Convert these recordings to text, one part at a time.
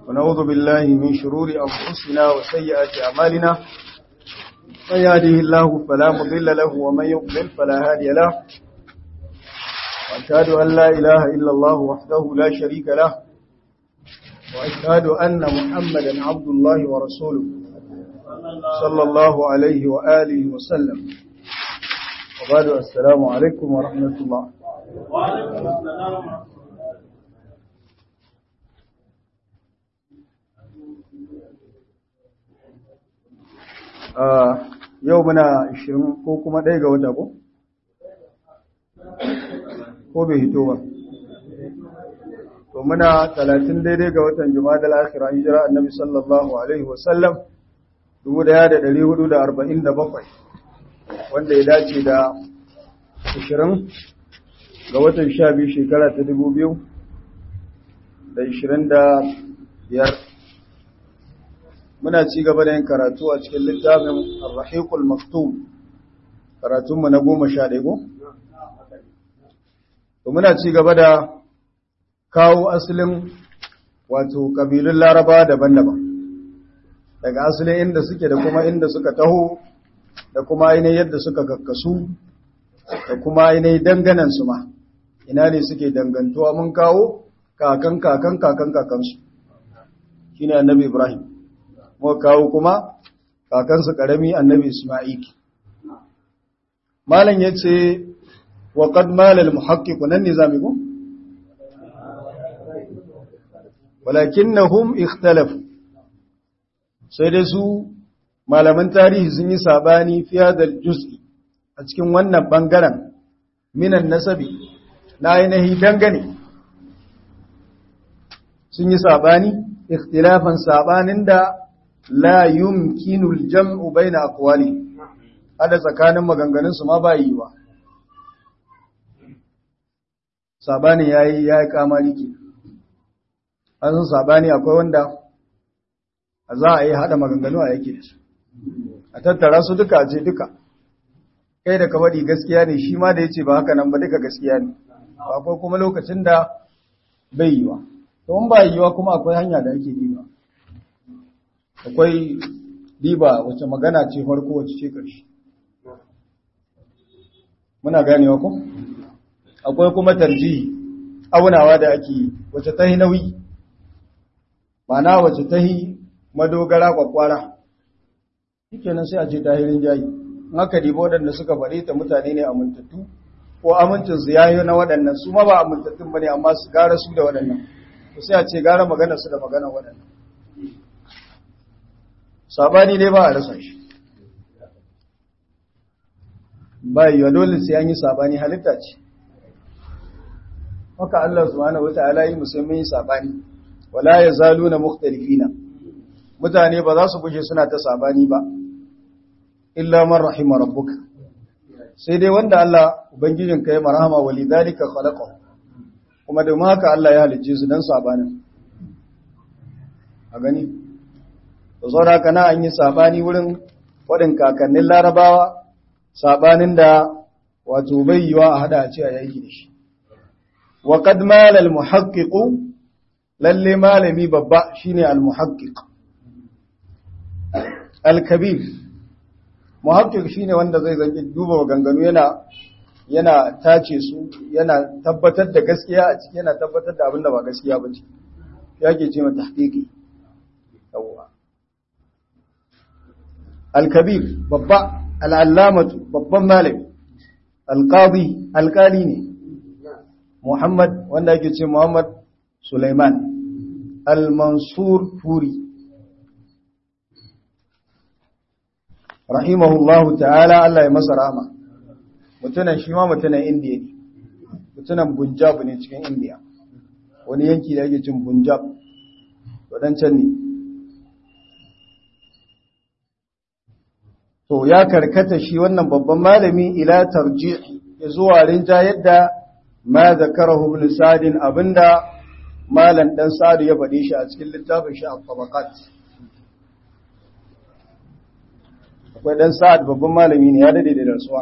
ونعوذ بالله من شرور أنفسنا وسيئات أعمالنا من يهده الله فلا مضل له ومن يضلل فلا هادي له وأشهد أن لا إله إلا الله وحده لا شريك له وأشهد أن محمدا عبد الله ورسوله صلى الله عليه وآله وسلم وبعد السلام عليكم ورحمة الله وعليكم السلام yau muna 20 ko kuma ɗaya ga wata ko? ko bai hito ba to muna 30 daidai ga watan juma'a da lakira hijira annabi sallallahu alaihi wasallam 1447 wanda ya dace da 20 ga watan 12 shekara ta 2025 muna ci gaba da yin karatu a cikin littafin Ar-Rahiqul Maktum karatunmu na goma sha ɗaya ko? To muna ci gaba da kawo asalin wato ƙabilun Laraba daban-daban daga asalin inda suke da kuma inda suka taho da kuma ainihin yadda suka kakkasu da kuma ainihin danganansu ma ina ne suke dangantuwa mun kawo kakan kakan kakan kakansu shi ne annabi Ibrahim muka kawo kuma kakansa ƙarami annabi Ismail. Malam ya ce, wa ƙad malal muhaƙiƙu nan ne zami ku? Walakin na hum ikhtalafu, sai dai su malaman tarihi sun yi sabani fiye da juz'i a cikin wannan ɓangaren minan nasabi na ainihi dangane. Sun yi sabani, ikhtilafan sabanin da la yumkinu al-jam'u baina aqwali hada tsakanin maganganun su ma ba yi ba sabani yayi yayi kamari ke an san sabani akwai wanda za a yi hada maganganu a yake da su a tattara su duka ce duka kai da ka bari gaskiya ne shi ma da yace ba haka nan ba duka gaskiya ne akwai kuma lokacin da bai yiwa to in ba yiwa kuma akwai hanya da ake yi ba akwai riba wace magana ce farko wace ce ƙarshe muna ganewa ku akwai kuma tarjihi aunawa da ake wace tahi nauyi mana wace tahi madogara kwakwara shikenan sai a ce tahirin jayi in aka dibo waɗanda suka faɗi ta mutane ne amintattu ko amincinsu ya yi na waɗannan su ma ba amintattun ba ne amma su gara su da waɗannan sai a ce gara magana su da magana waɗannan sabani dai ba a rasa shi ba yiwa dole sai an yi sabani halitta ce haka Allah subhanahu wata'ala yi musamman sabani wala yazaluna mukhtalifina mutane ba za su gushe suna ta sabani ba illa man rahima rabbuka sai dai wanda Allah ubangijin ka ya marhama walidhalika khalaqahu kuma da haka Allah ya halicce su dan sabanin a gani da saura kana an yi sabani wurin waɗin kakannin larabawa sabanin da wato bai yiwa a hada a ce a yaki da shi wa qad mala al muhaqqiq lalle malami babba shine al muhaqqiq al kabir muhaqqiq shine wanda zai zanki duba ganganu yana yana tace su yana tabbatar da gaskiya a ciki yana tabbatar da abin da ba gaskiya ba ce yake ce mata tahqiqi yawwa الكبير babba al'allamatu babban malami alƙadi alƙali ne Muhammad wanda ake ce Muhammad Sulaiman al-Mansur Furi rahimahullahu ta'ala Allah ya masa rahama mutunan shi ma mutunan Indiya ne mutunan Punjab ne cikin Indiya wani yanki da ake cin Punjab wadancan ne to ya karkata shi wannan babban malami ila tarji'i ya zuwa rinja yadda ma zakarahu ibn sa'd abinda malan dan sa'd ya faɗi shi a cikin littafin shi al-tabaqat akwai dan sa'd babban malami ne ya dade da rasuwa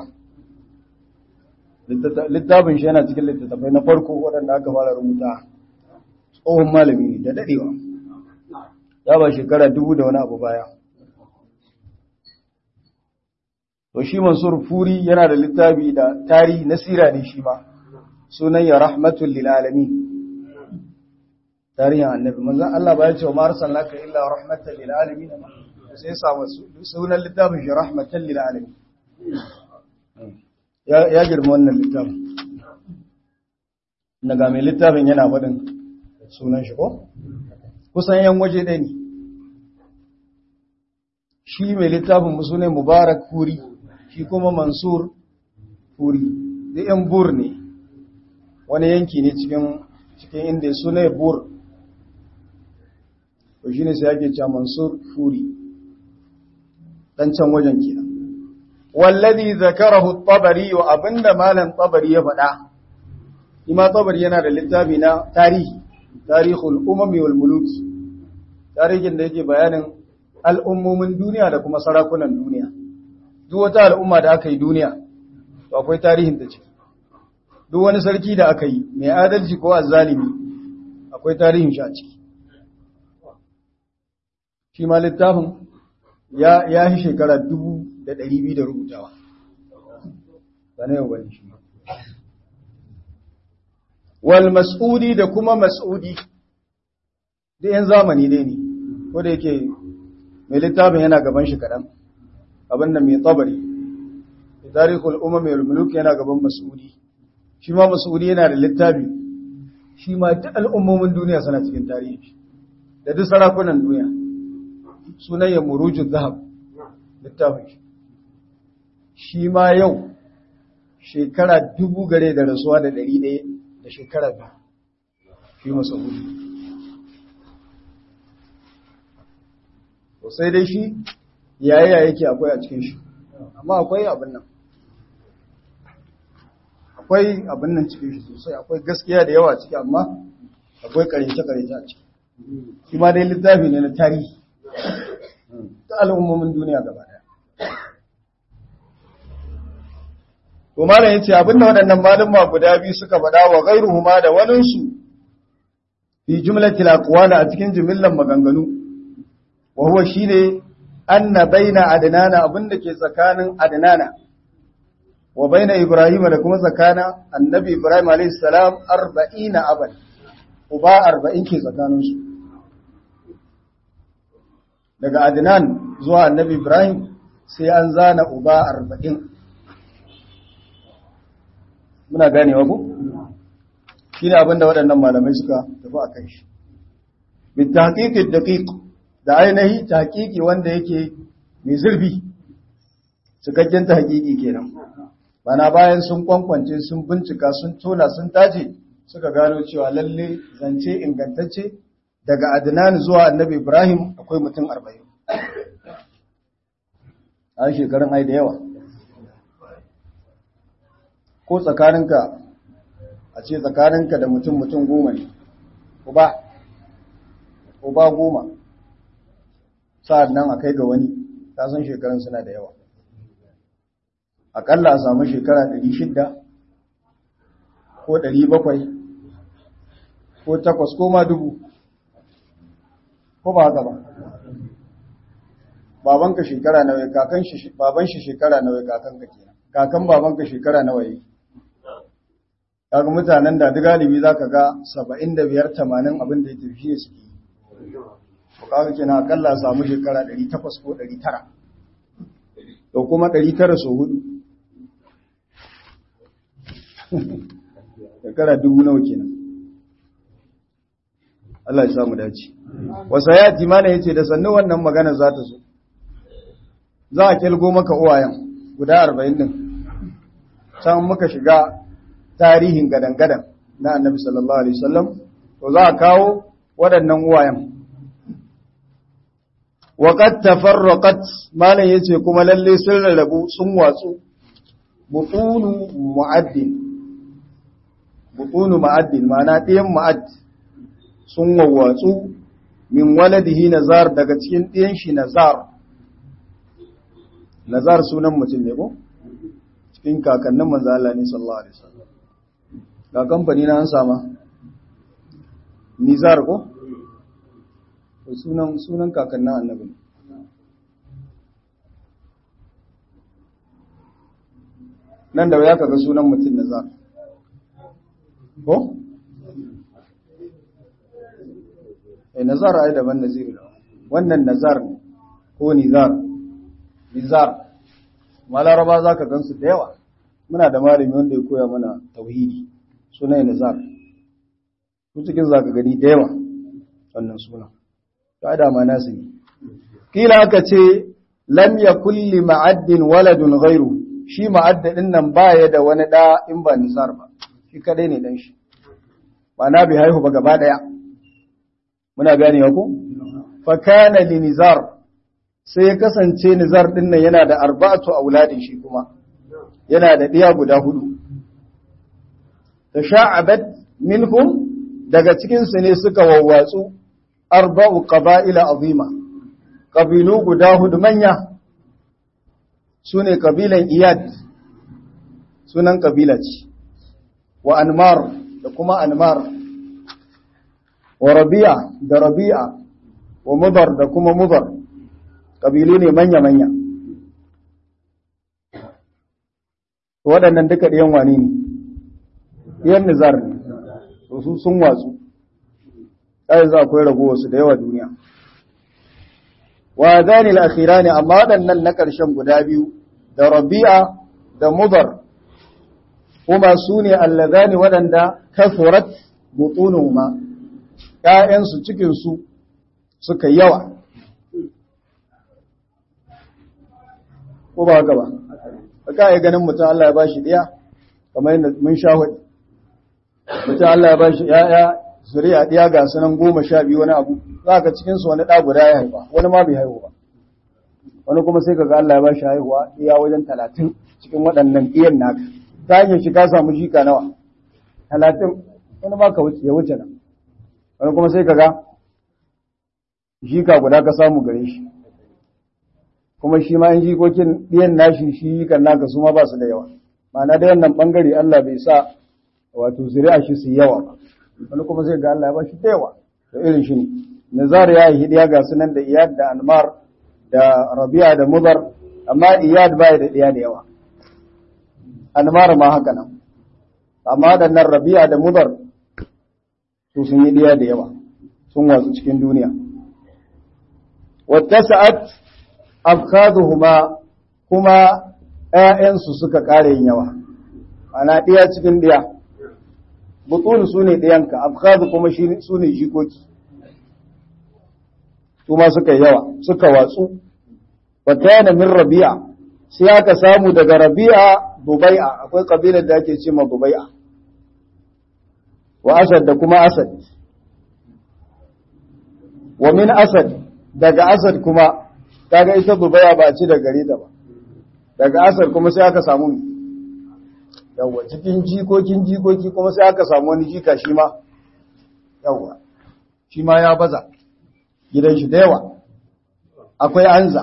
littafin shi yana cikin littattafai na farko waɗanda aka fara rubuta tsohon malami ne da dadewa ya ba shekara dubu da wani abu baya to shi mansur furi yana da littafi da tarihi na sira ne shi ma sunan ya rahmatul lil alamin tarihin annabi manzon Allah ba ya ce wa ma arsalnaka illa rahmatan lil alamin sai ya samu sunan littafin shi rahmatan lil alamin ya ya girma wannan littafin daga mai littafin yana faɗin sunan shi ko kusan yan waje ɗaya ne shi mai littafin musulai mubarak furi shi kuma mansur furi da yan bur ne wani yanki ne cikin cikin inda suna bur to shi ne sai ake cewa mansur furi dan can wajen kenan wallazi zakarahu at-tabari wa abinda malam tabari ya faɗa ima tabari yana da littafi na tarihi tarihul umami wal muluki tarihin da yake bayanin al'ummomin duniya da kuma sarakunan duniya duk wata al'umma da aka yi duniya to akwai tarihin ta ciki duk wani sarki da aka yi mai adalci ko azzalimi akwai tarihin shi a ciki shi ma littafin ya ya yi shekara dubu da ɗari biyu da rubutawa ba na yau bane shi wal mas'udi da kuma mas'udi da yan zamani dai ne ko da yake mai littafin yana gaban shi kaɗan abin da mai tabari tarihul umami wal muluk yana gaban mas'udi shi ma mas'udi yana da littafi shi ma duk al'ummomin duniya suna cikin tarihi da duk sarakunan duniya sunan ya murujin zahab littafin shi shi ma yau shekara dubu gare da rasuwa da ɗari ɗaya da shekara biyu fi masa'udi to sai dai shi yayaya yake akwai a cikin shi amma akwai abin nan akwai abin nan cikin shi sosai akwai gaskiya da yawa ciki amma akwai karece-karece a ciki shi ma dai littafi ne na tarihi ta al'ummomin duniya gaba daya to malam yace abinda waɗannan malama guda biyu suka faɗa wa ghairuhuma da waninsu fi jumlatil aqwal a cikin jumillan maganganu wa huwa shine anna baina adnana abinda ke tsakanin adnana wa baina ibrahim da kuma tsakanin annabi ibrahim alayhi salam 40 aban uba 40 ke tsakanin su daga adnan zuwa annabi ibrahim sai an zana uba 40 muna ganewa ko shine abinda waɗannan malamai suka tafi akan shi bi tahqiqid daqiq da ainihi tahqiqi wanda yake mai zurfi cikakken tahqiqi kenan bana bayan sun kwankwance sun bincika sun tona sun tace suka gano cewa lalle zance ingantacce daga Adnan zuwa Annabi Ibrahim akwai mutum 40 a shekarun ai da yawa ko tsakaninka a ce tsakaninka da mutum mutum goma ne uba uba goma sa'ad nan a kai ga wani ta san shekarun suna da yawa aƙalla a samu shekara 600 ko 700 ko takwas ko ma dubu ko ba haka ba babanka shekara nawa kakan shi baban shi shekara nawa kakanka kenan kakan babanka shekara nawa yi kaga mutanen da duk galibi zaka ga 75 80 abin da yake shi suke yi ko kaga kenan akalla samu shekara 800 ko 900 to kuma 900 so hudu shekara dubu nawa kenan Allah ya samu dace wasa ya ji mana yace da sannu wannan magana za ta zo za a kilgo maka uwayen guda 40 din can muka shiga tarihin gadan-gadan na annabi sallallahu alaihi wasallam to za a kawo waɗannan uwayen waqad tafarraqat malan yace kuma lalle sun rarrabu sun watsu butunu mu'addin butunu mu'addin ma'ana ɗiyan mu'add sun wawwatsu min waladihi nazar daga cikin ɗiyan shi nazar nazar sunan mutum ne ko cikin kakannin manzo Allah ne sallallahu alaihi wasallam ga kamfani na an sama nizar ko sunan sunan kakannin annabi nan da ya kaga sunan mutum nazar ko eh nazar ai daban nazir wannan nazar ne ko nizar nizar malaraba zaka gansu da yawa muna da malami wanda ya koya mana tauhidi sunan nizar su cikin zaka gani da yawa wannan sunan ta da ma nasu ne kila aka ce lam yakul li ma'addin waladun ghairu shi ma'addadin nan baya da wani da in ba nizar ba shi kadai ne dan shi ba na bi haihu ba gaba daya muna gane ku fa kana li nizar sai ya kasance nizar din nan yana da arba'atu auladin shi kuma yana da diya guda hudu tasha'abat minhum daga cikin su ne suka wawwatsu arba'u qaba'ila azima qabilu guda hudu manya sune kabilan iyad sunan kabila ce wa anmar da kuma anmar wa rabi'a da rabi'a wa mudar da kuma mudar kabilu ne manya-manya waɗannan duka ɗiyan wani ne ɗiyan nizar ne su sun watsu ɗaya za akwai ragowarsu da yawa duniya wa zani al'akhira ne amma waɗannan na ƙarshen guda biyu da rabi'a da mudar kuma su ne allazani waɗanda kafurat butunuhuma ‘ya'yansu cikinsu suka yawa ko ba haka ba ka yi ganin mutum Allah ya ba shi ɗaya kamar yadda mun sha hudu mutum Allah ya ba shi ‘ya'ya zuriya ɗaya ga sunan goma sha biyu wani abu za ka cikinsu wani ɗa guda ya haifa wani ma bai haihu ba wani kuma sai ka ga Allah ya ba shi haihuwa ɗaya wajen talatin cikin waɗannan ɗiyan naka ta hanyar shi ka samu jika nawa talatin wani ma ka ya wuce nan wani kuma sai ka ga jika guda ka samu gare shi kuma shi ma in jikokin ɗiyan nashi shi jikan naka su ma ba su da yawa ma'ana da wannan ɓangare Allah bai sa wato zuri'a shi su yawa ba wani kuma zai ga Allah ya ba shi da yawa to irin shi ne nazar ya yi hidiya ga sunan da iyad da anmar da rabi'a da mudar amma iyad ba da ɗiya da yawa anmar ma haka nan amma waɗannan rabi'a da mudar su sun yi ɗiya da yawa sun watsu cikin duniya wattasa'at afkaduhuma kuma ‘ya'yansu suka ƙara yin yawa, ana ɗiya cikin ɗiya, butun su ne ɗiyanka, afkadu kuma su ne jikoki, su ma suka yawa, suka watsu, wata yana min rabi'a, sai aka samu daga rabi'a dubai'a, akwai ƙabilar da ake ce ma dubai'a, wa asad da kuma asad, wa min asad daga asad kuma kaga ita dubai'a ba ci da gare ta ba. daga asar kuma sai aka samu yawa cikin jikokin jikoki kuma sai aka samu wani jika shi ma yawa shi ma ya baza gidan shi da yawa akwai anza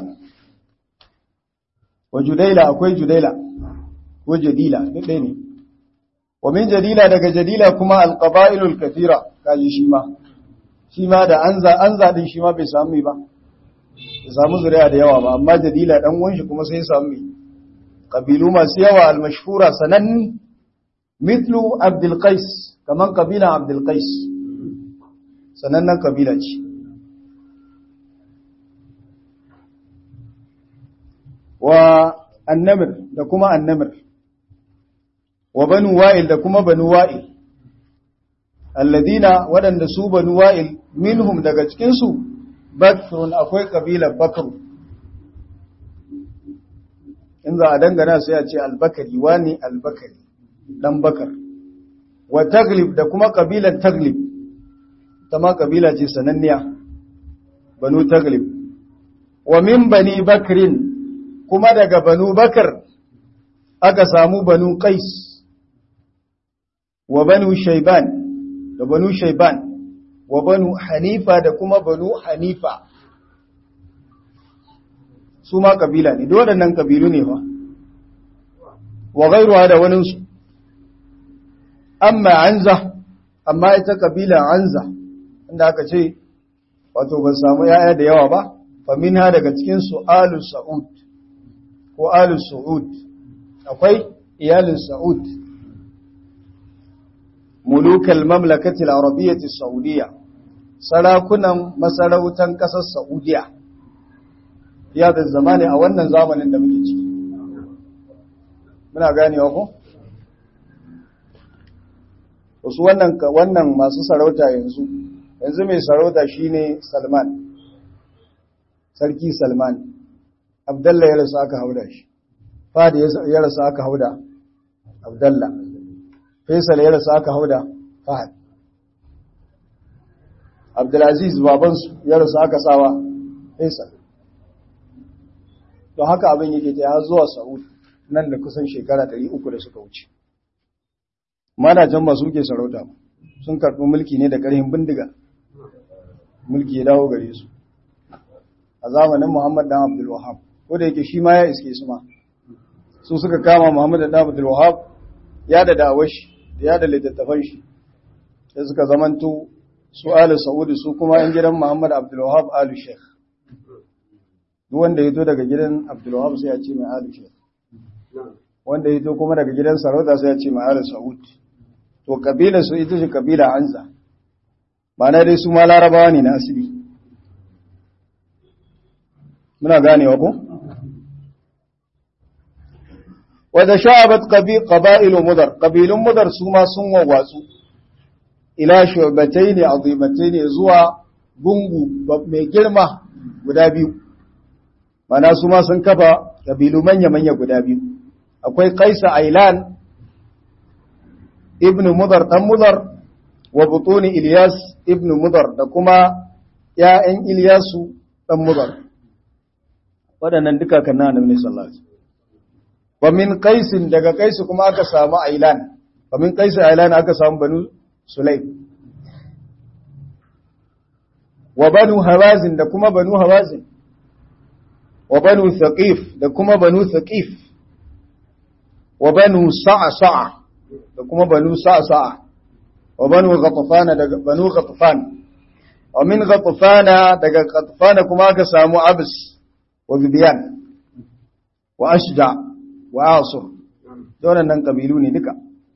wa judaila akwai judaila ko jadila duk ɗaya ne wa min jadila daga jadila kuma alqabailul kathira kaji shi ma shi ma da anza anza din shi ma bai samu ba bai samu zuriya da yawa ba amma jadila dan uwan shi kuma sai ya samu ƙabilu masu yawa al-mashhura sananni mitlu abdul qais kaman ƙabilan abdul qais sanannen ƙabila ce wa annamir da kuma annamir wa banu wa'il da kuma banu wa'il alladina waɗanda su banu wa'il minhum daga cikinsu bakrun akwai ƙabilar bakru in za a dangana sai a ce albakari wani albakari dan bakar wa taglib da kuma kabilar taglib ta ma kabila ce sananniya banu taglib wa min bani bakrin kuma daga banu bakar aka samu banu qais wa banu shayban da banu shayban wa banu hanifa da kuma banu hanifa su ma kabila ne, waɗannan kabilu ne fa, wa gairuwa da waninsu, amma anza, amma ita kabila anza, inda aka ce wato ban samu yaya da yawa ba fa minha daga cikin su alu sa'ud ko alu su'ud akwai iyalin sa'ud mulukal mamlakati al-arabiyyati saudiyya sarakunan masarautan kasar saudiya ya da zamani a wannan zamanin da muke ciki muna ganewa ko wasu wannan wannan masu sarauta yanzu yanzu mai sarauta shine Salman sarki Salman Abdullah ya rasu aka hauda shi Fadi ya rasu aka hauda Abdullah Faisal ya rasu aka hauda Fahad Abdulaziz babansu ya rasu aka sawa Faisal don haka abin yake ta ya zuwa Saudi nan da kusan shekara 300 da suka wuce madajan ba su ke sarauta sun karɓi mulki ne da ƙarfin bindiga mulki ya dawo gare su a zamanin Muhammad dan Abdul Wahhab ko da yake shi ma ya iske su ma su suka kama Muhammad dan Abdul Wahhab ya da dawar shi da ya da littattafan shi sai suka zamanto su Ali Saudi su kuma yan gidan Muhammad Abdul Wahhab Ali Sheikh duk wanda ya to daga gidan Abdul Wahhab sai ya ce mai Ali Sheikh wanda ya to kuma daga gidan sarauta sai ya ce mai Ali Saud to kabilar su ita ce kabila Anza ba na dai su ma larabawa ne na asiri muna ganewa ko wadda sha'abat qaba'ilu mudar qabilun mudar su ma sun wawatsu ila shu'batayn azimatayn zuwa gungu mai girma guda biyu mana su ma sun kafa qabilu manya manya guda biyu akwai qaisa ailan ibn mudar dan mudar wa butuni ilyas ibn mudar da kuma ya'yan ilyasu dan mudar waɗannan duka kan na annabi sallallahu alaihi wa min qaisin daga qaisu kuma aka samu ailan wa min qaisi ailan aka samu banu sulaim wa banu hawazin da kuma banu hawazin wa banu thaqif da kuma banu thaqif wa banu sa'sa'a da kuma banu sa'sa'a wa banu ghatfan daga banu ghatfan wa min ghatfan daga ghatfan kuma aka samu abs wa bibiyan wa ashja wa asur wannan nan kabilu ne duka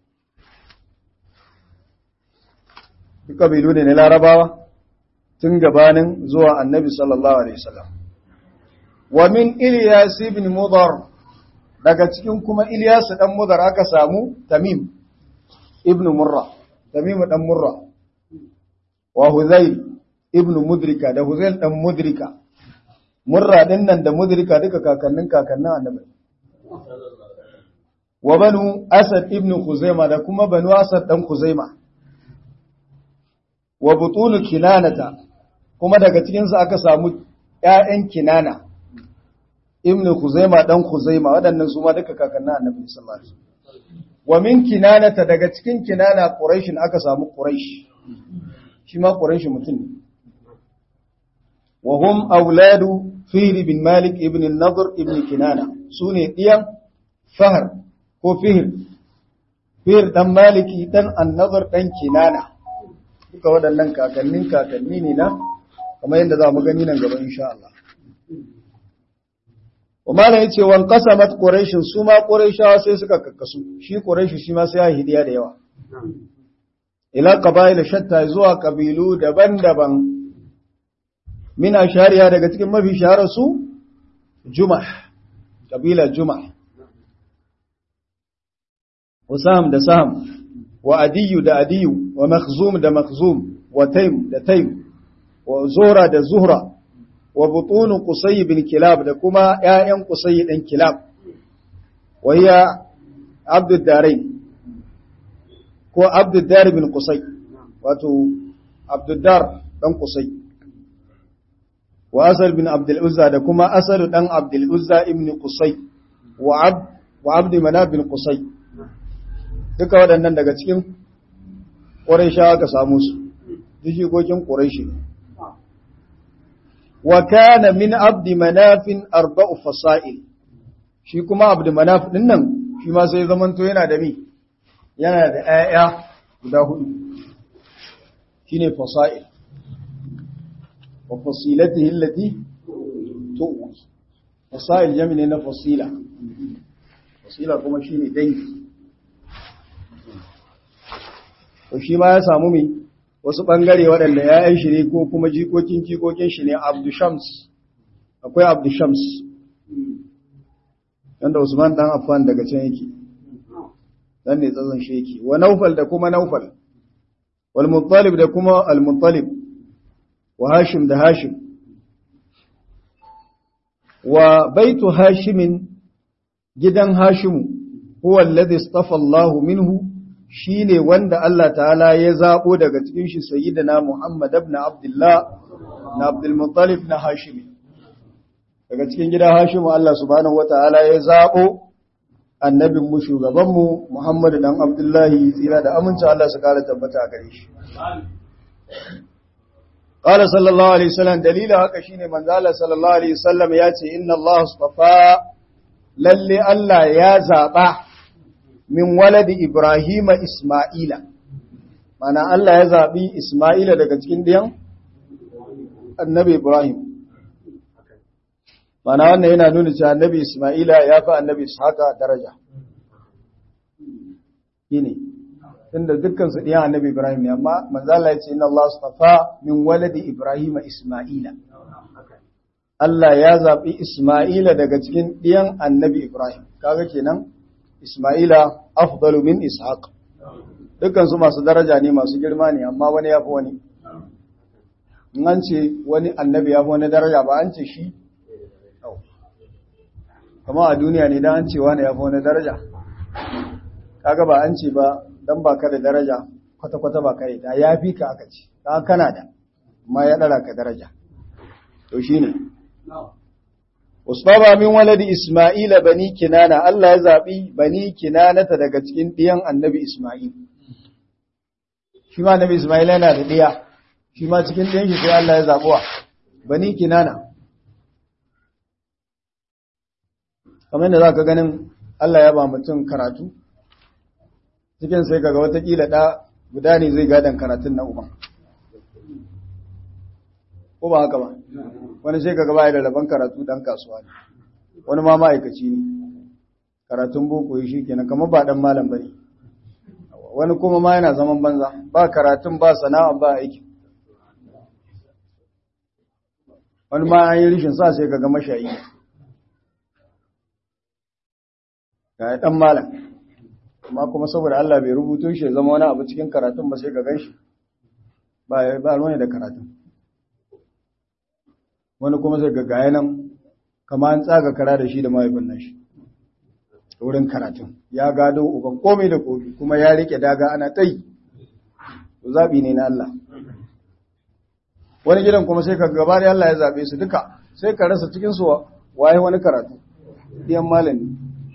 duk kabilu ne na larabawa tun gabanin zuwa annabi sallallahu alaihi wasallam wa min ilyas ibn mudar daga cikin kuma ilyas dan mudar aka samu tamim ibn murra tamim dan murra wa hudhayl ibn mudrika da hudhayl dan mudrika murra din nan da mudrika duka kakannin kakannin annabi wa banu asad ibn khuzaima da kuma banu asad dan khuzaima wa butunu kinanata kuma daga cikin su aka samu ƴaƴan kinana ibn khuzaima dan khuzaima waɗannan su ma duka kakannin annabi sallallahu alaihi wasallam wa min kinanata daga cikin kinana quraish aka samu quraish shi ma quraish mutum ne wa hum auladu fihr bin malik ibn an-nadr ibn kinana sune diyan fahar ko fihr fihr dan maliki dan an-nadr dan kinana duka waɗannan kakannin kakanni ne na kamar yadda za mu gani nan gaba insha Allah Umar ya ce wan qasamat quraish su ma quraishawa sai suka kakkasu shi quraish shi ma sai ya hidiya da yawa ila qabail shatta zuwa kabilu daban-daban min ashariya daga cikin mafi shaharar su jumah kabila jumah Usam da Sam wa Adiyu da Adiyu wa Makhzum da Makhzum wa Taym da Taym wa Zuhra da Zuhra wa butunu Qusay bin Kilab da kuma ƴaƴan Qusay ɗin Kilab wa hiya Abdud Darain ko Abdud Dar bin Qusay wato Abdud Dar dan Qusay wa Asal bin Abdul Uzza da kuma Asal dan Abdul Uzza ibn Qusay wa Abd wa Abd Manaf bin Qusay duka waɗannan daga cikin Qurayshawa ka samu su duk jikokin Qurayshi ne wa kana min abdi manafin arba'u fasail shi kuma abdi manaf din nan shi ma sai zamanto yana da mi yana da ayya guda hudu shine fasail wa fasilatihi allati tu'wi fasail jami ne na fasila fasila kuma shine dangi to shi ma ya samu mi wasu bangare waɗanda ya'yan shi ne ko kuma jikokin jikokin shi ne Abdu Shams akwai Abdu Shams yanda Usman dan Affan daga can yake dan ne tsazan shi yake wa Naufal da kuma Naufal wal Muttalib da kuma al Muttalib wa Hashim da Hashim wa baitu Hashimin gidan Hashimu huwa alladhi istafa Allah minhu shine wanda Allah ta'ala ya zabo daga cikin shi sayyidina Muhammad ibn Abdullah na Abdul Muttalib na Hashimi daga cikin gidan Hashimu Allah subhanahu wata'ala ya zabo annabin mu shugaban mu Muhammad dan Abdullahi tsira da aminci Allah su kara tabbata a gare shi قال صلى الله عليه وسلم دليل haka shine manzo Allah sallallahu alaihi wasallam ya ce inna Allah astafa lalle Allah ya zaba min waladi Ibrahim Isma'ila mana Allah ya zabi Isma'ila daga cikin diyan annabi Ibrahim mana wannan yana nuna cewa annabi Isma'ila ya fi annabi Ishaqa daraja shine tunda dukkan su ɗiyan annabi Ibrahim ne amma manzo Allah ya ce inna Allah astafa min waladi Ibrahim Isma'ila Allah ya zabi Isma'ila daga cikin ɗiyan annabi Ibrahim kaga kenan Isma'ila afdalu min Ishaq dukkan su masu daraja ne masu girma ne amma wani yafi wani in an ce wani annabi yafi wani daraja ba an ce shi kama a duniya ne dan an ce wani yafi wani daraja kaga ba an ce ba dan ba ka da daraja kwata-kwata ba kai da ya fi ka aka ce ka kana da amma ya dara ka daraja to shine Usbaba min waladi Isma'ila bani Kinana Allah ya zabi bani Kinanata daga cikin ɗiyan Annabi Isma'il shi ma Annabi Isma'il yana da ɗiya shi ma cikin ɗiyan shi sai Allah ya zabuwa bani Kinana kamar yadda zaka ganin Allah ya ba mutum karatu cikin sai kaga watakila ɗa guda ne zai gadon karatun na uban ko ba haka ba wani sai kaga baya da rabon karatu dan kasuwa ne wani ma ma'aikaci ne karatun boko yi shi kenan kamar ba dan malam bane wani kuma ma yana zaman banza ba karatun ba sana'a ba aiki wani ma an yi rishin sa sai kaga mashayi ga dan malam amma kuma saboda Allah bai rubuto shi zama wani abu cikin karatun ba sai ka ganshi ba ba ruwan da karatun wani kuma sai ga gaya nan kama an tsaga kara da shi da mahaifin nan shi wurin karatun ya gado uban komai da komai kuma ya rike daga ana tai to zabi ne na Allah wani gidan kuma sai ka gaba da Allah ya zabe su duka sai ka rasa cikin su waye wani karatu diyan malami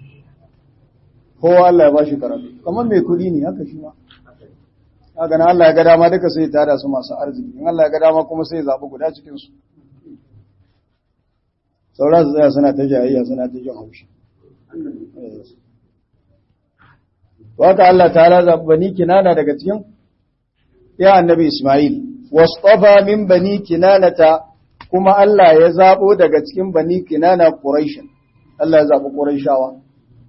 kowa Allah ya bashi karatu kamar mai kudi ne haka shi ma haka na Allah ya ga dama duka sai ya tada su masu arziki in Allah ya ga dama kuma sai ya zabi guda cikin su sauran su tsaya suna ta jayayya suna ta jin haushi to haka Allah ta'ala zabi bani kinana daga cikin ya annabi Isma'il wasṭafa min bani kinanata kuma Allah ya zabo daga cikin bani kinana Quraish Allah ya zabi Qurayshawa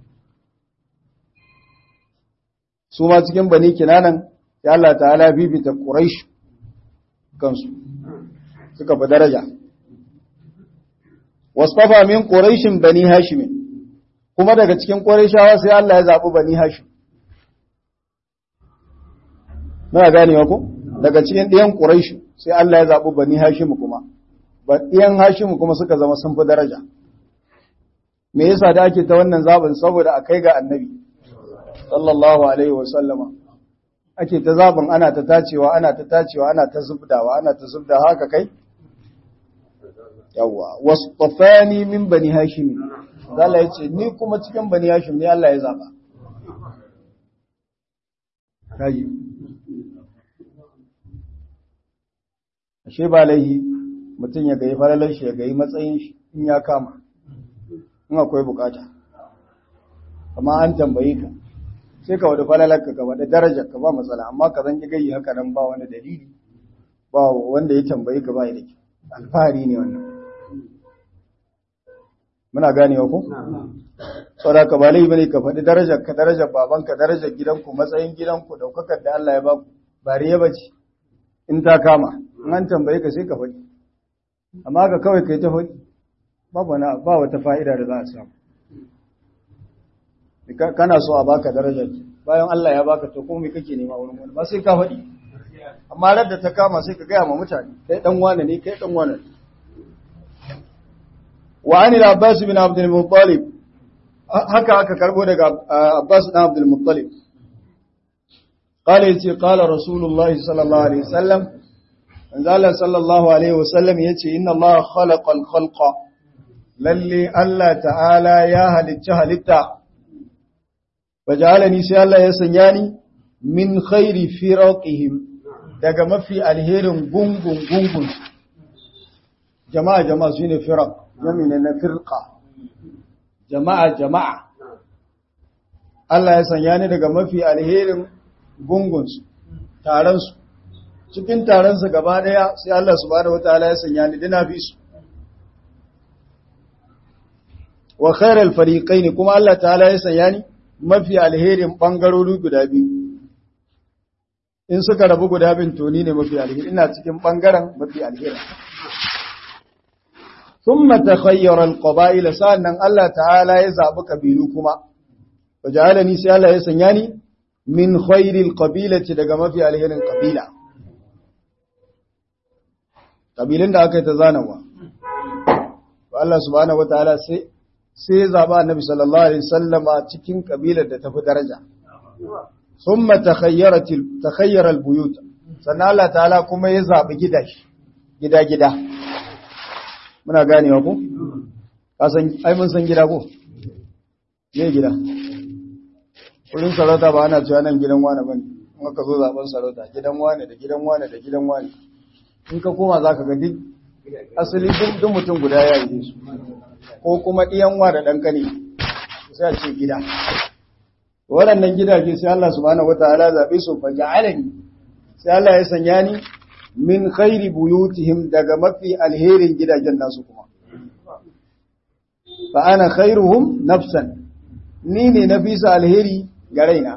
su ma cikin bani kinanan ya Allah ta'ala bibita Quraysh kansu suka fi daraja wasfafa min Qurayshin bani Hashim kuma daga cikin Qurayshawa sai Allah ya zabi bani Hashim Muna ganewa ko daga cikin ɗiyan Quraysh sai Allah ya zabi bani Hashim kuma ba ɗiyan Hashim kuma suka zama sun fi daraja me yasa da ake ta wannan zabin saboda akai ga annabi sallallahu alaihi wasallama ake ta zaɓin ana ta tacewa ana ta tacewa ana ta zubdawa ana ta zubda haka kai yawa wasfafani min bani hashim Allah ya ce ni kuma cikin bani hashim ne Allah ya zaba kaji ashe ba laihi mutum ya gayi falalar shi ya gayi matsayin shi in ya kama in akwai bukata amma an tambaye ka sai ka wada falalarka ka wada darajar ka ba matsala amma ka zan gayi haka nan ba wani dalili ba wanda ya tambaye ka ba da ke alfahari ne wannan muna ganewa ku saboda ka ba laifi bane ka faɗi darajar ka darajar babanka darajar gidanku matsayin gidanku daukakar da Allah ya ba ku ba riya bace in ta kama in an tambaye ka sai ka faɗi amma ka kawai kai ta faɗi babu na ba wata fa'ida da za a samu kana so a baka darajar bayan Allah ya baka to ko me kake nema wurin wani ba sai ka faɗi amma rar da ta kama sai ka gaya ma mutane kai dan wane ne kai dan wane ne wa an al-abbas bin abd al-muttalib haka aka karbo daga abbas bin abd al-muttalib قال يتي قال رسول الله صلى الله عليه وسلم قال صلى الله عليه وسلم يتي إن الله خلق الخلق للي الله تعالى يا هلت هلتا فجعلني سي الله يسنياني من خير فرقهم daga mafi alherin gungun gungun jama'a jama'a su ne firak yamina na firka jama'a jama'a Allah ya sanya ni daga mafi alherin gungunsu taronsu cikin taronsu gaba daya sai Allah subhanahu wataala ya sanya ni dina fi su wa khairal fariqaini kuma Allah ta'ala ya sanya ni mafi alherin bangarori guda biyu in suka rabu guda bin toni ne mafi alheri ina cikin bangaren mafi alheri thumma takhayyara alqaba'ila sa'annan Allah ta'ala ya zabi kabilu kuma waja'alani sai Allah ya sanya ni min khairil qabilati daga mafi alherin kabila kabilin da aka yi ta zanawa Allah subhanahu wataala sai sai ya zaba annabi sallallahu alaihi wasallama cikin kabilar da tafi daraja ثم تخيرت تخير البيوت sannan Allah ta'ala kuma ya zabi gidashi gida-gida muna ganewa ko kasan ai mun san gida ko ne gida wurin sarauta ba ana cewa nan gidan wani bane in aka zo zaben sarauta gidan wani da gidan wani da gidan wani in ka koma zaka ga duk asali duk mutum guda ya yi su ko kuma diyan wa da dan kane sai a ce gida waɗannan gidaje sai Allah subhanahu wataala zabe su fa ja'alani sai Allah ya sanya ni min khairi buyutihim daga mafi alherin gidajen nasu kuma fa ana khairuhum nafsan ni ne na bisa alheri ga raina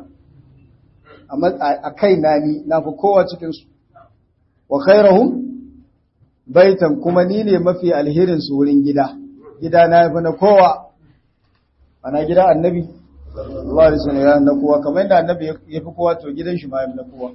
a kaina ni na fi kowa cikin su wa khairuhum baitan kuma ni ne mafi alherin su wurin gida gida na yafi na kowa ana gida annabi Allah da suna ya na kowa kamar yadda annabi ya fi kowa to gidan shi ma ya fi na kowa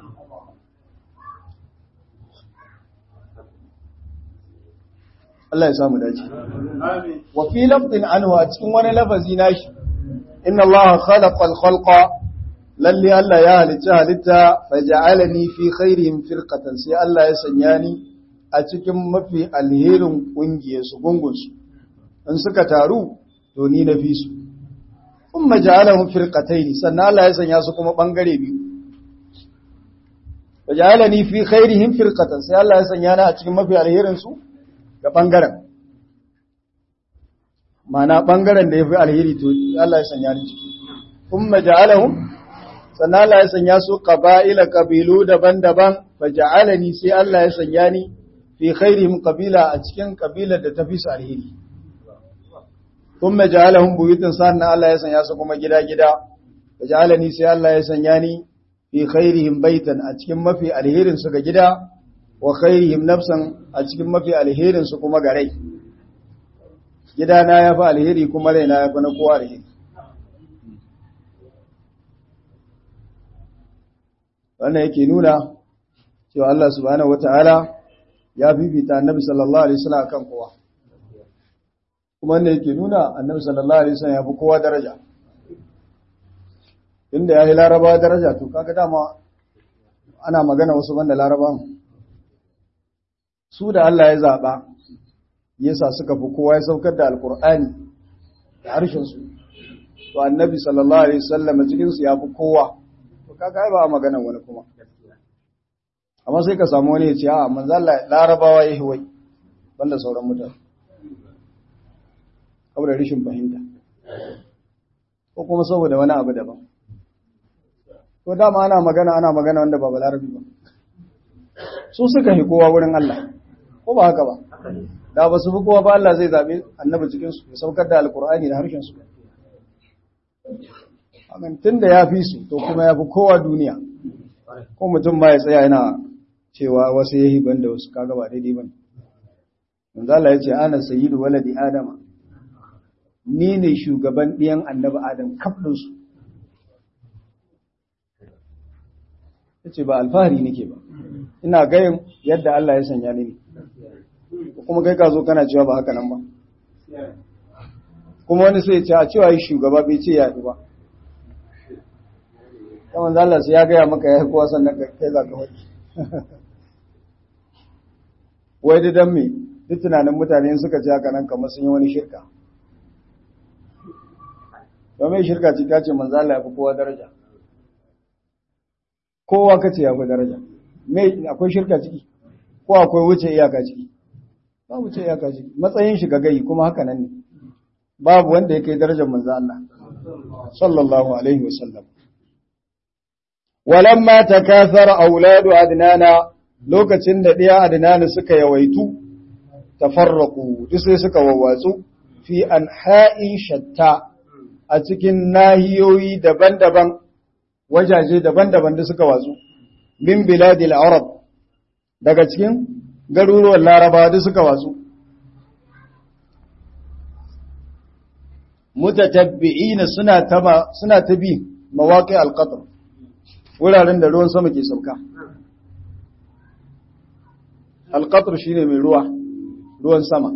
Allah ya samu dace wa fi lafdin anhu a cikin wani lafazi nashi inna Allah khalaqa al-khalqa lalle Allah ya halicci halitta faja'alani fi khairihim firqatan sai Allah ya sanya ni a cikin mafi alherin kungiyar su gungun su in suka taru to ni na fi su kuma ja'alahum firqatayn sannan Allah ya sanya su kuma bangare biyu faja'alani fi khairihim firqatan sai Allah ya sanya ni a cikin mafi alherin su ga ɓangaren mana ɓangaren da ya fi alheri to Allah ya sanya ni ciki kun maja'alahun sannan Allah ya sanya su ƙaba'ila ƙabilu daban-daban fa ja'alani sai Allah ya sanya ni fi khairihim ƙabila a cikin ƙabilar da ta fi su alheri kun maja'alahun buyutun sannan Allah ya sanya su kuma gida-gida fa ja'alani sai Allah ya sanya ni fi khairihim baitan a cikin mafi alherin su ga gida wa khairihim nafsan a cikin mafi alherin su kuma ga rai gidana ya fi alheri kuma raina ya fi na kowa alheri wannan yake nuna cewa Allah subhanahu wata'ala ya fifita annabi sallallahu alaihi wasallam kan kowa kuma wannan yake nuna annabi sallallahu alaihi wasallam ya fi kowa daraja inda ya yi larabawa daraja to kaga dama ana magana wasu banda larabawan su da Allah ya zaɓa yasa suka fi kowa ya saukar da alkur'ani da harshensu to annabi sallallahu alaihi wasallam cikinsu ya fi kowa to kaga ba magana wani kuma amma sai ka samu wani ya ce a manzo Allah larabawa yayi wai banda sauran mutane saboda rishin fahimta ko kuma saboda wani abu daban to dama ana magana ana magana wanda ba balarabi ba su suka hi kowa wurin Allah ko ba haka ba da ba su fi kowa ba Allah zai zaɓe annabi cikinsu ya saukar da alkur'ani da harshensu amin tun da ya fi su to kuma ya fi kowa duniya ko mutum ma ya tsaya yana cewa wasu ya hiban da wasu kaga ba daidai ba manzo Allah ya ce ana sayyidu waladi adama ni ne shugaban ɗiyan annabi adam kaf su yace ba alfahari nake ba ina gayin yadda Allah ya sanya ni ne kuma kai ka zo kana cewa ba haka nan ba kuma wani sai ce a cewa yi shugaba bai ce yaɗu ba kamar zala sai ya gaya maka ya yi kowa sannan kai za ka wani wai da dan me duk tunanin mutane suka ce haka nan kamar sun yi wani shirka domin shirka ce ta ce manzala ya fi kowa daraja kowa ka ce ya fi daraja akwai shirka ciki ko akwai wuce iyaka ciki ba wuce iyaka ciki matsayin shi gagayi kuma haka nan ne babu wanda ya kai darajar manzo Allah sallallahu alaihi wasallam walamma takathara auladu adnana lokacin da ɗiya adnana suka yawaitu tafarraqu duk sai suka wawwatsu fi anha'i shatta a cikin nahiyoyi daban-daban wajaje daban-daban da suka watsu min biladil arab daga cikin garuruwan larabawa da suka watsu mutatabbi'ina suna taba suna ta bi mawaqi al-qatr wuraren da ruwan sama ke sauka al-qatr shine mai ruwa ruwan sama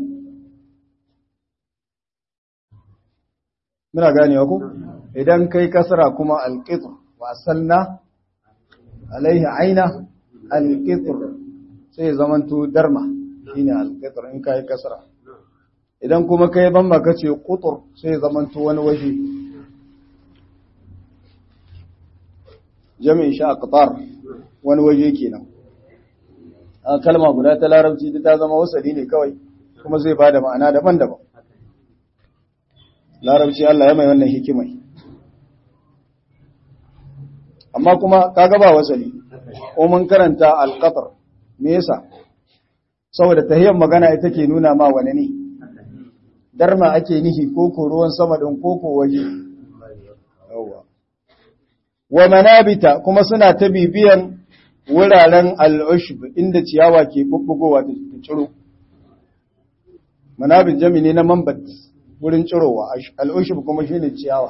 muna ganewa ku idan kai kasara kuma al-qitr wa asalna alaihi aina al-qitr sai zamanto darma shine al-qitr in kai kasara idan kuma kai ban maka ce kutur sai zamanto wani waje jami'in sha aqtar wani waje kenan a kalma guda ta larabci ta zama wasali ne kawai kuma zai bada ma'ana daban-daban larabci Allah ya mai wannan hikimai amma kuma kaga ba wasali ko mun karanta al-qatr me yasa saboda tahiyyar magana ita ke nuna ma wani ne darma ake nihi koko ruwan sama ɗin koko waje. Wa manabita kuma suna ta bibiyan wuraren al'ushb inda ciyawa ke bubbugowa ta ciro. Manabit jami ne na mambat wurin cirowa, al'ushb kuma shi ne ciyawa.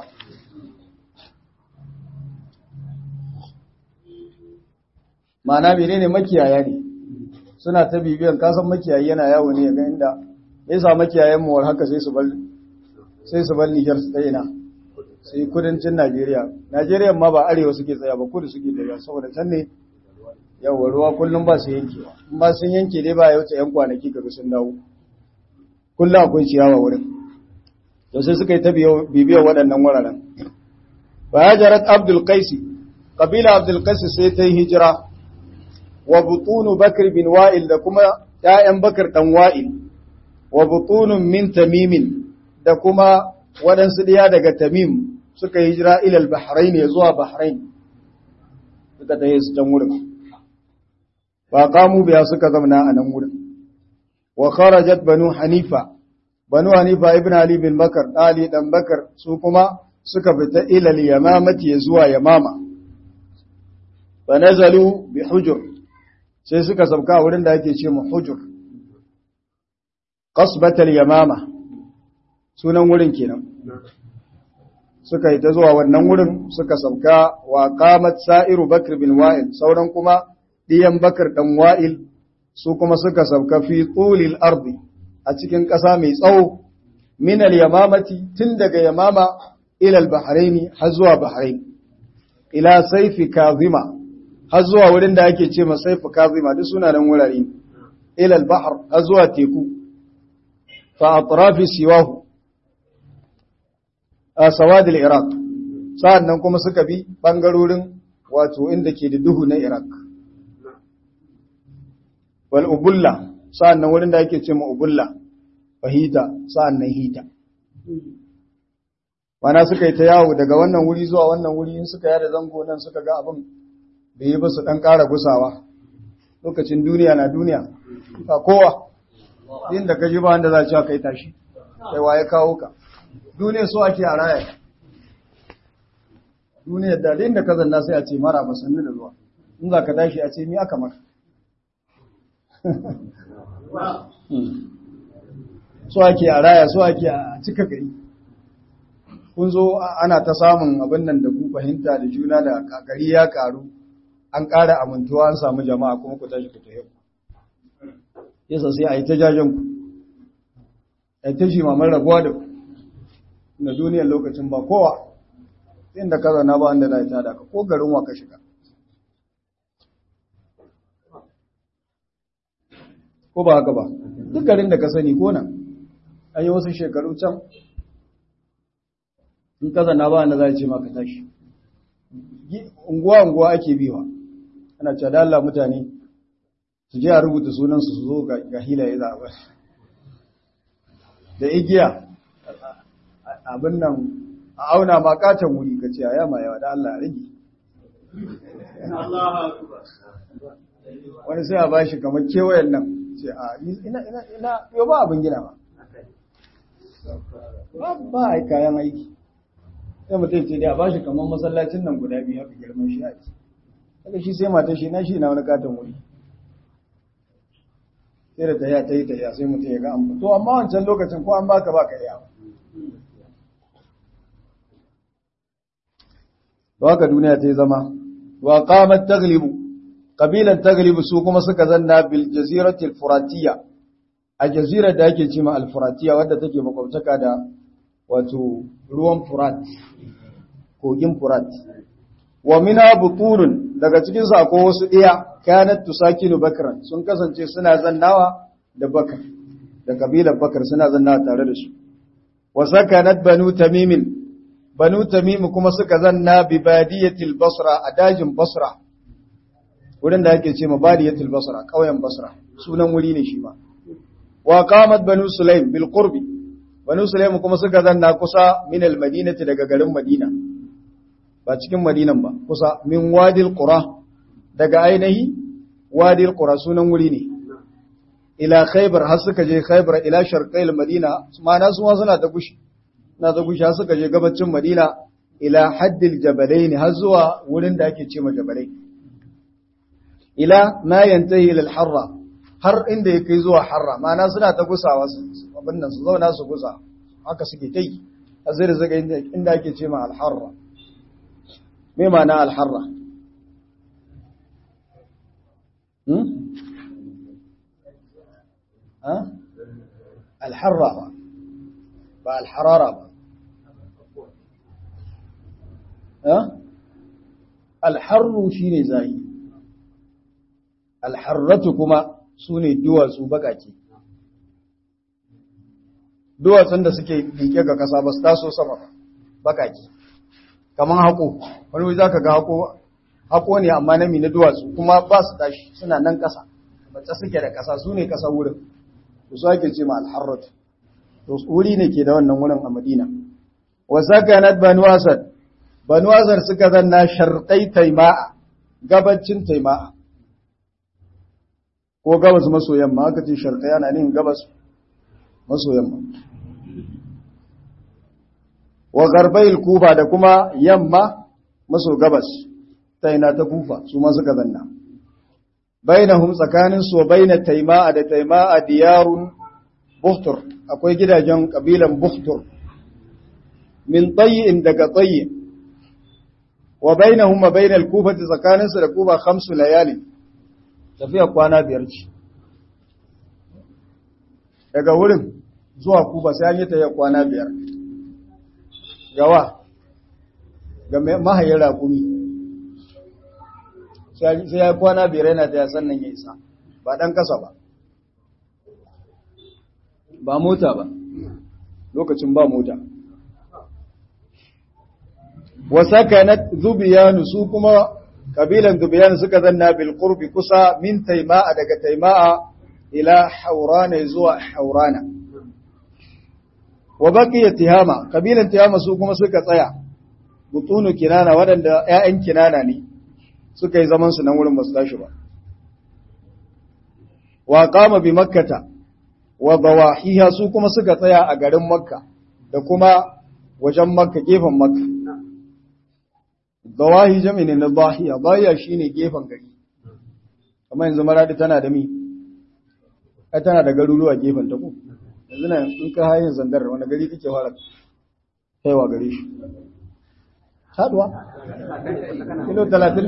Mana mene ne makiyaya ne, suna ta bibiyan kasan makiyayi yana yawo ne ga inda ya sa makiyayen mu haka sai su bar sai su bar Niger su tsayina sai kudancin Najeriya Najeriya ma ba arewa suke tsaya ba kudu suke tsaya saboda can ne yawa ruwa kullum ba su yankewa in ba sun yanke dai ba ya wuce yan kwanaki kaga sun dawo kullum akwai ciyawa wurin to sai suka yi ta bibiyar waɗannan wuraren fa hajarat Abdul Qais kabila Abdul Qais sai ta yi hijira wa butunu Bakr bin Wa'il da kuma ƴaƴan Bakr dan Wa'il wa butunun min tamimin da kuma waɗansu ɗiya daga tamim suka yi jira ilal bahrain ya zuwa bahrain suka ta yi su can wurin ba kamu biya suka zamana a nan wurin wa kharajat banu hanifa banu hanifa ibn ali bin bakar ali dan bakar su kuma suka fita ilal yamamati ya zuwa yamama fa nazalu bi hujur sai suka sauka wurin da ake ce mu hujur qasbatal yamama sunan wurin kenan suka yi ta zuwa wannan wurin suka sauka wa qamat sa'iru bakr bin wa'il sauran kuma diyan bakr dan wa'il su kuma suka sauka fi tulil ardi a cikin ƙasa mai tsawo min al yamamati tun daga yamama ila al bahraini har zuwa bahrain ila saifi kazima har zuwa wurin da ake ce ma saifi kazima duk suna nan wurare ila al bahr har zuwa teku fa atrafi siwahu a sawadil iraq sa'annan kuma suka bi bangarorin wato inda ke da duhu na iraq wal ubulla sa'annan wurin da ake ce ma ubulla fahita sa'annan hita wana suka yi ta yawo daga wannan wuri zuwa wannan wuri in suka yada zango nan suka ga abin bai yi ba su dan ƙara gusawa lokacin duniya na duniya ba kowa inda ka ji ba wanda za a cewa kai tashi kai waye kawo ka duniya so ake a raya duniyar da inda ka zanna sai a ce mara ba sannu da zuwa in za ka tashi a ce mi aka maka so ake a raya so ake a cika gari kun zo ana ta samun abin nan da ku fahimta da juna da gari ya karu an ƙara amintuwa an samu jama'a kuma ku tashi ku tafi yasa sai a yi ta jajen ku a yi ta shi mamar rabuwa da ku na duniyar lokacin ba kowa inda ka zana ba wanda na ta da ka ko garin wa ka shiga ko ba haka ba duk garin da ka sani ko nan an yi wasu shekaru can in ka zana ba wanda za a ce maka tashi unguwa-unguwa ake biwa ana cewa da Allah mutane su je a rubuta sunansu su zo ga hilaye za a bar da igiya abin nan a auna ma katon wuri ka ce a yama yawa da Allah rage wani sai a ba shi kamar kewayen nan ce a ina ina ina yau ba abin gina ba ba a kayan aiki sai mutum ce dai a ba shi kamar masallacin nan guda biyu haka girman shi aiki daga shi sai mata shi na shi na wani katon wuri sai da ta yi ta yi ta yi sai mutum ya ga an to amma wancan lokacin ko an baka baka iya da haka duniya ta yi zama wa qamat taglibu qabilan taglibu su kuma suka zanna bil jazirati al furatiyya a jazira da ake cewa al furatiyya wadda take makwabtaka da wato ruwan furat kogin furat wa mina buturun daga cikin su akwai wasu iya kanat tusakinu bakran sun kasance suna zannawa da bakar da kabilar bakar suna zannawa tare da su wa sakanat banu tamimin banu tamim kuma suka zanna bi badiyatil basra a dajin basra wurin da ake ce ma badiyatil basra kauyen basra sunan wuri ne shi ma wa qamat banu sulaim bil qurbi banu sulaim kuma suka zanna kusa min al madinati daga garin madina ba cikin madinan ba kusa min wadil qura daga ainihi wadil qura sunan wuri ne ila khaybar har suka je khaybar ila sharqil madina ma'ana su suna ta gushi na ta gushi har suka je gabacin madina ila haddil jabalain har zuwa wurin da ake ce ma jabalai ila ma yantahi ila al-harra har inda ya kai zuwa harra ma'ana suna ta gusawa su abin nan su zauna su gusa haka suke kai a zai zaga inda ake ce ma al-harra me ma'ana al-harra hmm ha al-harra ba al-harara ba ha al-harru shine zai al-harratu kuma su ne duwatsu bakake. Duwatsun da suke liƙe ga ƙasa ba su taso sama ba, bakake. Kamar haƙo, wani za ka ga haƙo, haƙo ne amma na na duwatsu kuma ba su tashi suna nan ƙasa, bacce suke da ƙasa su ne ƙasa wurin, su su ake ce ma alharrat. To wuri ne ke da wannan wurin a Madina. Wa sakanat Banu Asad, Banu Asad suka zanna sharƙai taima'a, gabacin taima'a. ko gabas maso yamma aka ce sharqa yana nin gabas maso yamma wa garbayil kufa da kuma yamma maso gabas ta ina ta kufa su ma suka zanna bainahum tsakanin su baina taima'a da taima'a diyarun buhtur akwai gidajen kabilan buhtur min tayyin daga tayyi wa bainahum wa bainal kufati tsakanin su da kufa khamsu layalin tafiya kwana biyar ce daga wurin zuwa kuba sai an yi tafiya kwana biyar gawa ga mahayin rakumi sai ya kwana biyar yana ta sannan ya isa ba ɗan ƙasa ba ba mota ba lokacin ba mota wasa kanat zubiyanu su kuma kabilan dubiyan suka zanna bil qurbi kusa min taima'a daga taima'a ila haurana zuwa haurana wa baqiya tihama kabilan tihama su kuma suka tsaya butunu kinana wadanda ƴaƴan kinana ne suka yi zaman su nan wurin basu tashi ba wa qama bi makkata wa dawahiha su kuma suka tsaya a garin makka da kuma wajen makka gefen makka dawahi jami ne na dahiya dahiya shine gefen gari kamar yanzu maradi tana da mi ai tana da garuruwa gefen ta ko yanzu na in ka hayin zandar wani gari kake fara kaiwa gare shi haduwa kilo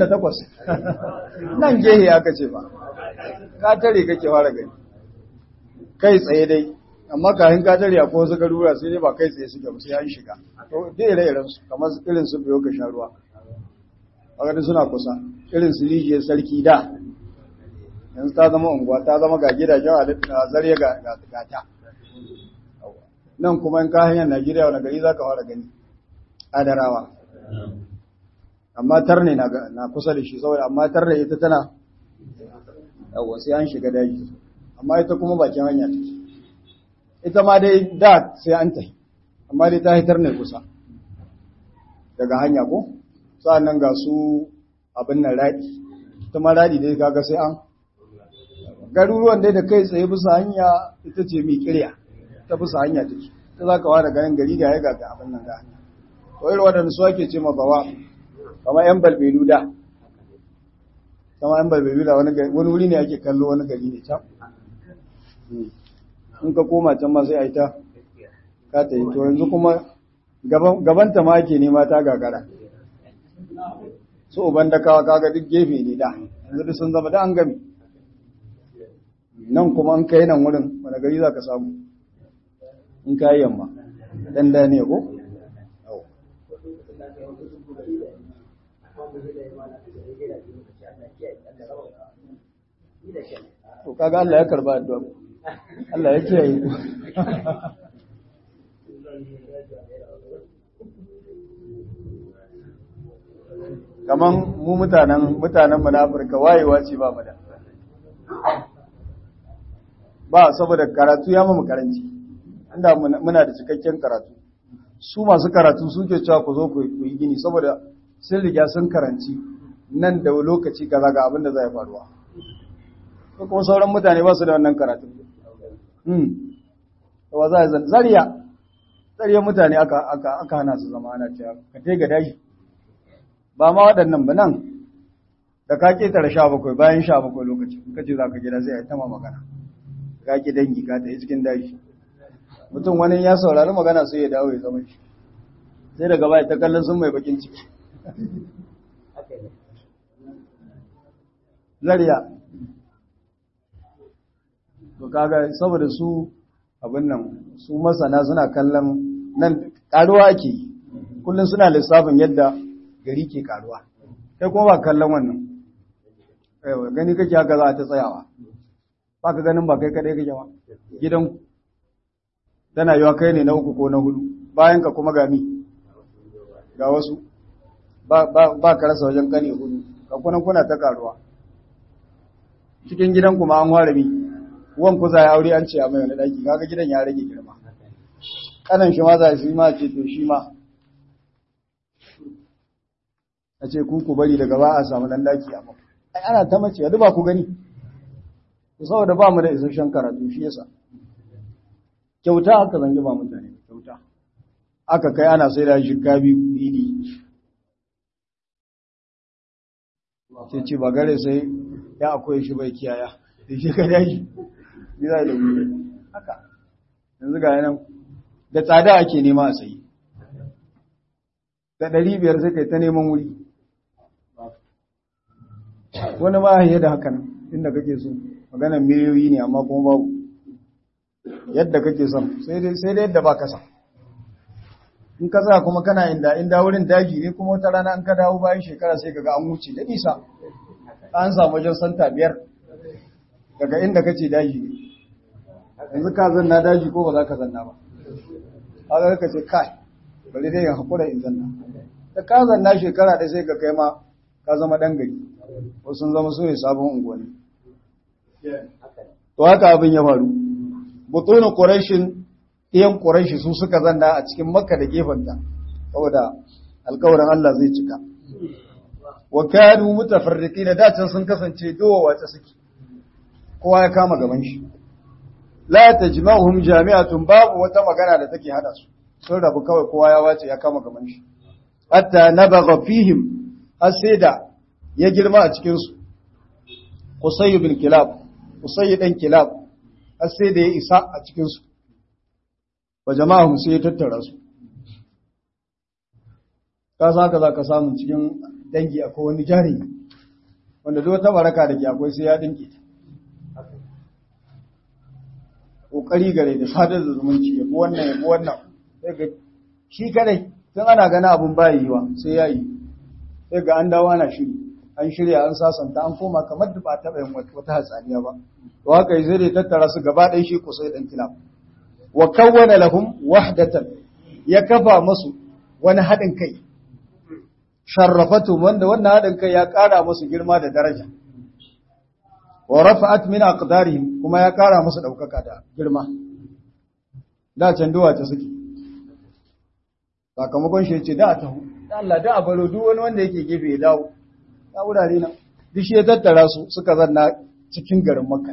38 nan gehe aka ce ba ka tare kake fara gani kai tsaye dai amma kafin ka tare akwai wasu garuruwa sai dai ba kai tsaye suke ba sai an shiga to dai ire-iren su kamar irin su biyo ka sha ruwa a ganin suna kusa irin su rijiyar sarki da yanzu ta zama unguwa ta zama ga gidajen a zarye ga gata nan kuma in ka hanyar najeriya wani gari za ka fara gani adarawa amma tarne na kusa da shi saboda amma tarne ita tana yawon sai an shiga daji amma ita kuma bakin hanya take ita ma dai da sai an tafi amma dai ta hitar ne kusa daga hanya ko nan ga su abin nan raɗi ita ma raɗi dai kaga sai an garuruwan dai da kai tsaye bisa hanya ita ce mai kirya ta bisa hanya take ta za ka wada ganin gari da ya ga abin nan ga hanya to irin waɗanda su ake ce mabawa kamar yan balbelu da kama yan balbelu da wani wuri ne ake kallo wani gari ne can in ka koma can ma sai a yi ta ka ta yi to yanzu kuma gabanta ma ake nema ta gagara su uban da kawa kaga duk gefe ne da yanzu duk sun zama da an gami nan kuma an kai nan wurin wani gari za ka samu in ka yi yamma dan da ne ko to kaga Allah ya karba addu'a Allah ya kiyaye ku kaman mu mutanen mutanen mu na Afirka wayewa ce ba mu da ba saboda karatu ya mu karanci inda muna da cikakken karatu su masu karatu suke cewa ku zo ku yi gini saboda sun riga sun karanci nan da lokaci kaza ga abin da zai faruwa ko kuma sauran mutane ba su da wannan karatu hmm wa za a zariya zariya mutane aka aka aka hana su zama ana cewa ka tai ga dashi ba ma waɗannan ba nan da ka ketare sha bakwai bayan sha bakwai lokaci ka ce za ka gida sai a yi tama magana ka ki dangi ka ta yi cikin dashi mutum wani ya saurari magana sai ya dawo ya zama shi sai daga baya ta kallon sun mai bakin ciki zariya to kaga saboda su abin nan su masana suna kallon nan karuwa ake kullum suna lissafin yadda gari ke karuwa kai kuma ba kallon wannan aiwa gani kake haka za a ta tsayawa ba ka ganin ba kai kadai kake ba gidan tana yiwa kai ne na uku ko na hudu bayan ka kuma gami ga wasu ba ka rasa wajen kane hudu ka kunan kuna ta karuwa cikin gidan kuma an ware mi wan kusa ya aure an ce a mai wani daki kaga gidan ya rage girma kanan shi ma za shi ma ce to shi ma a ce ku ku bari daga ba a samu dan daki a mafi ai ana ta mace ya duba ku gani saboda ba mu da isasshen karatu shi yasa kyauta aka zangi ba mutane kyauta aka kai ana sai da shi kabi idi sai ce ba gare sai ya akwai shi bai kiyaya da shi ka dashi ni za da wuri haka yanzu ga yanan da tsada ake nema a sayi da ɗari biyar sai kai ta neman wuri wani ma ya da hakan inda kake so maganar miliyoyi ne amma kuma babu yadda kake son sai dai yadda ba kasa in ka za kuma kana inda inda wurin daji ne kuma wata rana an ka dawo bayan shekara sai kaga an wuce da nisa an samu wajen santa biyar daga inda kace daji ne yanzu ka zanna daji ko ba za ka zanna ba haka ka ce kai bari dai hakura in zanna da ka zanna shekara da sai ka kai ma ka zama dan gari wasu sun zama su ne sabon unguwanni to haka abin ya faru butunin quraishin ɗiyan quraishi su suka zanna a cikin makka da gefenta saboda alƙawarin Allah zai cika wa kanu mutafarriqina da can sun kasance dowa wace suke kowa ya kama gaban shi la tajma'uhum jami'atun babu wata magana da take hada su sun rabu kawai kowa ya wace ya kama gaban shi hatta nabagha fihim har sai da ya girma a cikin su Qusay bin Kilab Qusay dan Kilab har sai da ya isa a cikin su wa jama'ahum sai ya tattara su ka san haka zaka samu cikin dangi akwai wani jari wanda duk wata baraka da ke akwai sai ya dinke ta kokari gare da sadar da zumunci ya bi wannan ya bi wannan sai ga shi kadai tun ana gana abun ba yiwa sai ya yi sai ga an dawo ana shiri an shirya an sasanta an koma kamar da ba taɓa yin wata hatsaniya ba to haka sai dai tattara su gaba ɗaya shi kusa dan kilab wa kawwana lahum wahdatan ya kafa musu wani haɗin kai sharrafatu wanda wannan haɗin kai ya ƙara musu girma da daraja wa rafa'at min aqdarihim kuma ya ƙara musu ɗaukaka da girma da can duwa ta suke sakamakon shi ce da ta Allah da a baro duk wani wanda yake gefe ya dawo ya wurare nan duk shi ya tattara su suka zanna cikin garin Makka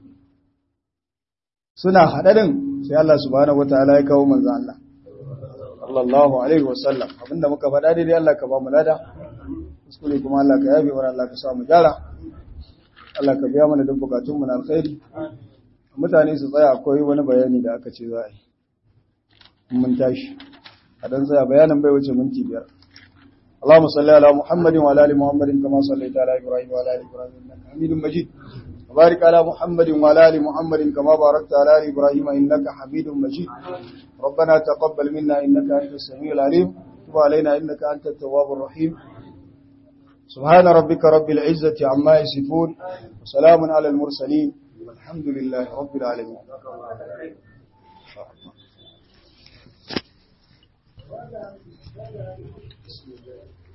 suna haɗarin sai Allah subhanahu wataala ya kawo manzo Allah sallallahu alaihi wasallam abinda muka faɗa daidai Allah ka ba mu lada kuskure kuma Allah ka yafe mana Allah ka sa mu gyara Allah ka biya mana duk bukatun mu na alkhairi mutane su tsaya akwai wani bayani da aka ce za a yi mun tashi a dan tsaya bayanin bai wuce minti biyar اللهم صل على محمد وعلى ال محمد كما صليت على ابراهيم وعلى ال ابراهيم انك حميد مجيد وبارك على محمد وعلى ال محمد كما باركت على ال ابراهيم انك حميد مجيد ربنا تقبل منا انك انت السميع العليم تب علينا انك انت التواب الرحيم سبحان ربك رب العزه عما يصفون وسلام على المرسلين والحمد لله رب العالمين Thank you.